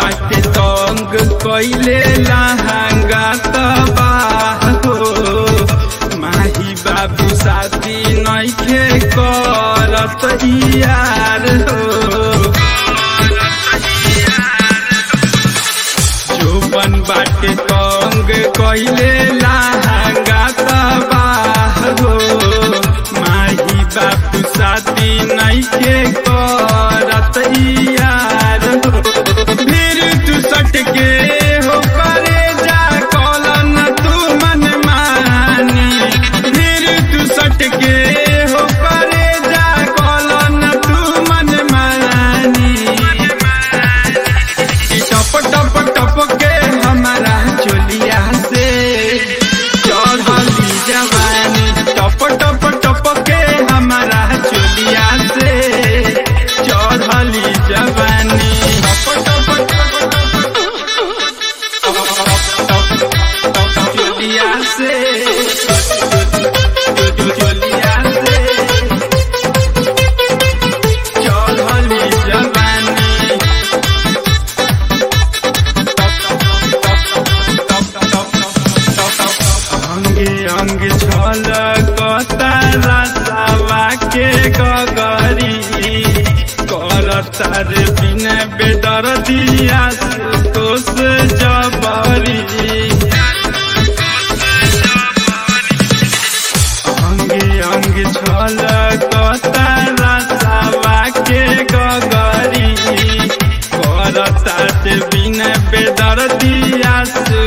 बाटे तंग कइले लहंगा तबाह हो माही बाबू साथी नइखे करत यार हो जोबन बाटे तंग कइले लहंगा तबाह हो माही बाबू साथी नइखे करत यार हो फिर तू सट के हो करे जा कॉलन तू मन मानी फिर तू सट के हो करे जा कॉलन तू मन मानी टप टप टप के हमारा चोलिया से चढ़ली जवानी टप टप टप के हमारा चोलिया से चढ़ली जवानी टप टप चोलिया से चोलिया से चढ़ली जवानी अंगे अंग छल कतारा के गगरी करतार बिन बेदर दिया तोस जबरी अंगे अंग छल कतारा के गगरी करतार बिन बेदर दिया